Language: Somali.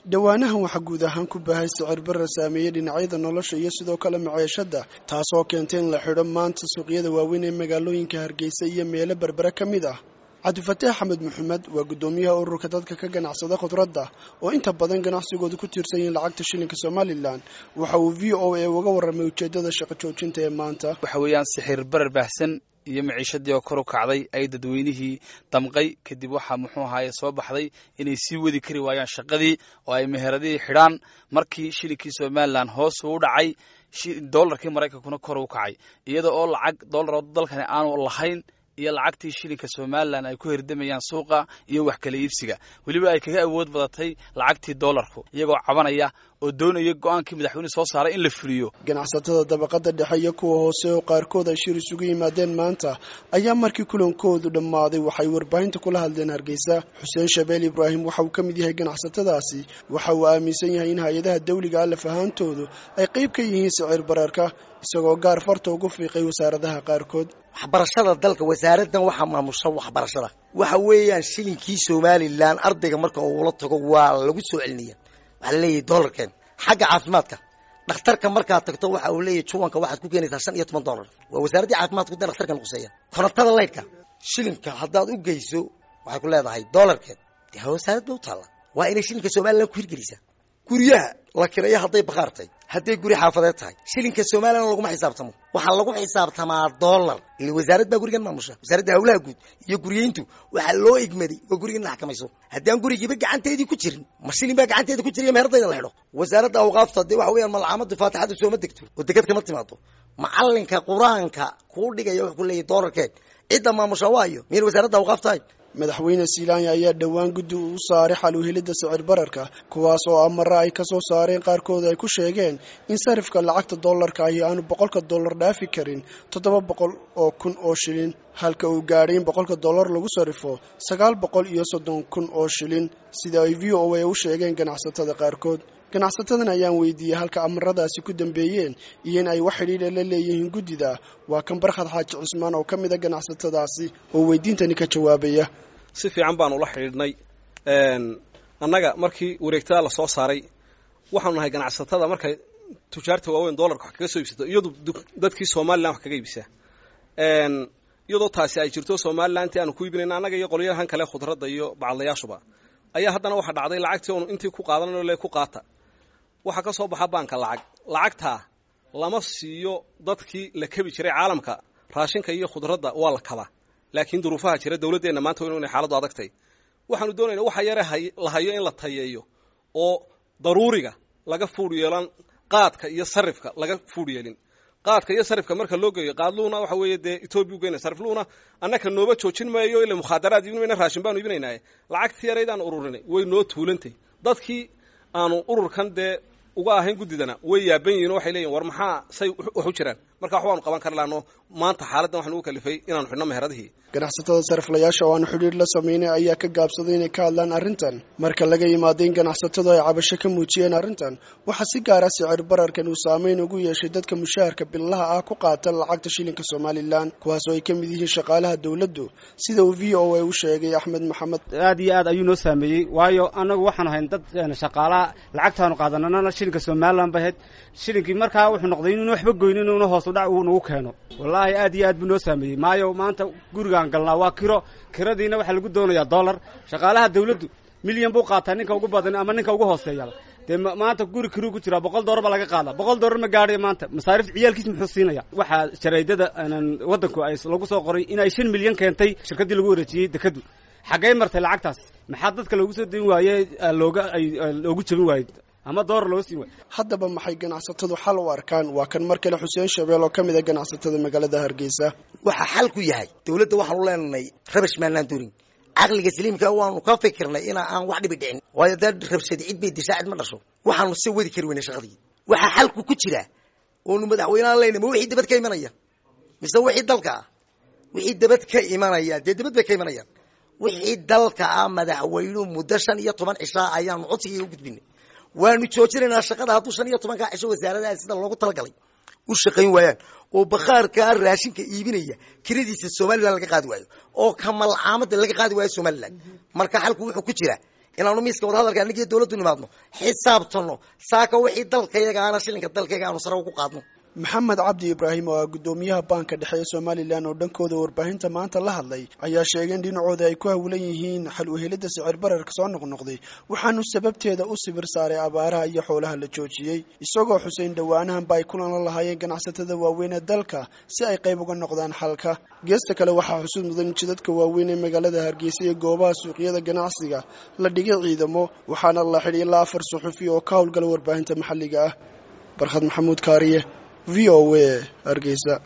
dhowaanahan waxaa guud ahaan ku baahay sicir barar saameeyey dhinacyada nolosha iyo sidoo kale maciishada taasoo keentay in la xidho maanta suuqyada waaweyn ee magaalooyinka hargeysa iyo meelo berbere ka mid ah cabdifataax axmed maxamed waa guddoomiyaha ururka dadka ka ganacsada khudradda oo inta badan ganacsigooda ku tiirsan yihiin lacagta shilinka somalilan waxa uu v o a uga warramay ujeeddada shaqo joojinta ee maanta waxa weeyaan sixir barar baahsan iyo maciishadii oo kor u kacday ay dadweynihii damqay kadib waxaa muxuu ahaaye soo baxday inay sii wadi kari waayaan shaqadii oo ay meheradihii xidhaan markii shilinkii somalilan hoos uu dhacay doolarkii maraykankuna kor u kacay iyada oo lacag doolar dalkani aanu lahayn iyo lacagtii shilinka somalilan ay ku herdamayaan suuqa iyo wax kala iibsiga weliba ay kaga awood badatay lacagtii doolarku iyagoo cabanaya oo doonaya go-aankii madaxweyne soo saaray in la fuliyo ganacsatada dabaqada dhexe iyo kuwa hoose oo qaarkood ay shir isugu yimaadeen maanta ayaa markii kulankoodu dhammaaday waxay warbaahinta kula hadleen hargeysa xuseen shabeel ibraahim waxa uu ka mid yahay ganacsatadaasi waxa uu aaminsan yahay in hay-adaha dawliga alaf ahaantoodu ay qayb ka yihiin sicir bararka isagoo gaar farta ugu fiiqay wasaaradaha qaarkood waxbarashada dalka wasaaraddan waxaa maamusha waxbarashada waxa weeyaan shilinkii somalilan ardayga marka uula tago waa lagu soo celinaya waxaa laleeyahay dollarkeen xagga caafimaadka dhakhtarka markaad tagto waxa uu leeyahay juwanka waxaad ku keenaysaa shan iyo toban dollar waa wasaaraddii caafimaadku de dhakhtarkan quseeya korontada laydhka shilinka haddaad u geyso waxay ku leedahay dollarkeed dee ha wasaarad ba u taalla waa inay shilinka somalilan ku hirgelisaa guryaha la kiraya hadday bakhaar tahay hadday guri xaafadeed tahay shilinka somalilan laguma xisaabtamo waxaa lagu xisaabtamaa dollar ile wasaarad baa gurigan maamusha wasaaradda hawlaha guud iyo guryeyntu waxaa loo igmaday oo gurigan la xakamayso haddaan gurigiiba gacanteedii ku jirin ma shilin baa gacanteeda ku jiriya meheradayda la xidho wasaaradda awqaafta dee waxa weeyaan malcaamada faatixada sooma degto oo degad kama timaado macalinka qur-aanka kuu dhigaya wuxuu ku leeyahy dollarkeed cidda maamusha waayo miyayna wasaaradda awqaaf tahay madaxweyne silaanya ayaa dhowaan guddi u saaray xal u helidda sicir bararka kuwaas oo amare ay ka soo saareen qaarkood ay ku sheegeen in sarifka lacagta dollarka ahi aanu boqolka dollar dhaafi karin toddoba boqol oo kun oo shilin halka uu gaadhay in boqolka dollar lagu sarrifo sagaal boqol iyo soddon kun oo shilin sida ay v o a u sheegeen ganacsatada qaarkood ganacsatadan ayaan weydiiyey halka amaradaasi ku dambeeyeen iyo in ay wax xidhiidha la leeyihiin guddida waa kan barkhad xaaji cusmaan oo ka mid a ganacsatadaasi oo weydiintani ka jawaabaya si fiican baan ula xidhiidhnay annaga markii wareegtada la soo saaray waxaanu nahay ganacsatada markay tujaarta waaweyn dollarka wax kaga soo iibsato iyadu dadkii somalilan wax kaga iibsaa iyadoo taasi ay jirto somalilanti aanu ku iibinayna annaga iyo qolyahan kale khudradda iyo bacadlayaashuba ayaa haddana waxaa dhacday lacagtii oonu intii ku qaadanayno le ku qaata waxaa ka soo baxa baanka lacag lacagtaa lama siiyo dadkii la kebi jiray caalamka raashinka iyo khudradda waa la kabaa laakiin duruufaha jira dawladdeenna maanta inu inay xaaladdu adagtay waxaanu doonayna waxa yare la hayo in la tayeeyo oo daruuriga laga fuudh yeelan qaadka iyo sarifka laga fuudh yeelin qaadka iyo sarifka marka loo geeyo qaadluuna waxa weeye dee etoobiya ugeyna sarifluuna annaka nooba joojin maayo ila mukhaadaraad iibin mayna raashin baanu iibinaynaaye lacagtii yaraydaan ururinay way noo tuulantay dadkii aanu ururkan dee uga ahayn guddidana way yaaban yihin o waxay leeyihin war maxaa say wax u jiraan marka wax waanu qaban kar laano maanta xaaladdan waxaan ugu kalifay inaanu xidhno meheradihii ganacsatada sariflayaasha oo aanu xidhiir la samaynay ayaa ka gaabsaday inay ka hadlaan arrintan marka laga yimaado in ganacsatadu ay cabasho ka muujiyeen arrintan waxaa si gaara sicir bararkan uu saameyn ugu yeeshay dadka mushaharka billaha ah ku qaata lacagta shilinka somalilan kuwaas oo ay ka mid yihiin shaqaalaha dowladdu sida uu v o a u sheegay axmed maxamed aad iyo aad ayuu noo saameeyey waayo annagu waxaanu hayn dad shaqaalaha lacagtaanu qaadanana shilinka somalilan ba ahayd shilinkii markaa wuxuu noqday inuuna waxba goynin inuuna hoos u dhac uu nagu keeno wallaahi aad iyo aad buu noo saameeyey maayo maanta gurigaan galnaa waa kiro kiradiina waxaa lagu doonayaa dollar shaqaalaha dawladdu milyan buu qaataa ninka ugu badan ama ninka ugu hooseeya dee maanta guri kiruu ku jiraa boqol dollar baa laga qaada boqol dollar ma gaadhayo maanta masaarifta ciyaalkiis muxuu siinaya waxaa jaraydada waddanku ay lagu soo qoray in ay shan milyan keentay shirkaddii lagu wareejiyey dekadu xaggay martay lacagtaas maxaa dadka loogu soo dayn waaye looga ay loogu jabin waayey ama doolar loo siin waay haddaba maxay ganacsatadu xal u arkaan waa kan mar kale xuseen shabeel oo ka mid a ganacsatada magaalada hargeysa waxaa xal ku yahay dawladda waxaanu leenahay rabash maanaan doonin caqliga saliimka waanu ka fikirnay inaa aan wax dhibi dhicin waayo dee rabshadi cid bay dishaa cid ma dhasho waxaanu se wadi kari weynay shaqadii waxaa xalku ku jira oonu madaxweyneaan leyna ma wixii dabad ka imanaya mise wixii dalka ah wixii dabad ka imanaya dee dabad bay ka imanayaan wixii dalka ah madaxweynuhu muddo shan iyo toban cishaa ayaanu codsigii u gudbinay waanu joojinaynaa shaqada hadduu shan iyo tobankaa cisho wasaaradaha sida loogu talagalay u shaqayn waayaan oo bakhaarkaa raashinka iibinaya kiradiisa somalilan laga qaadi waayo oo kamalcaamada laga qaadi waayo somalilan marka xalku wuxuu ku jira inaanu miiska wadahadalka annagiyo dawladdu nimaadno xisaabtano saaka wixii dalkayaga ana shilinka dalkayaga aanu sare ugu qaadno maxamed cabdi ibraahim oo ah guddoomiyaha baanka dhexe ee somalilan oo dhankooda warbaahinta maanta la hadlay ayaa sheegay in dhinacooda ay ku hawlan yihiin xal uhelidda sicir bararka soo noqnoqday waxaanu sababteeda u sibir saaray abaaraha iyo xoolaha la joojiyey isagoo xuseyn dhowaanahanba ay kulan la lahaayeen ganacsatada waaweyn ee dalka si ay qayb uga noqdaan xalka geesta kale waxaa xusuud mudan jidadka waaweyn ee magaalada hargeysa iyo goobaha suuqyada ganacsiga la dhigay ciidamo waxaana la xidhi ilaa afar suxufi oo ka howlgala warbaahinta maxalliga ah barkhad maxamuud kaariye v o a hargeysa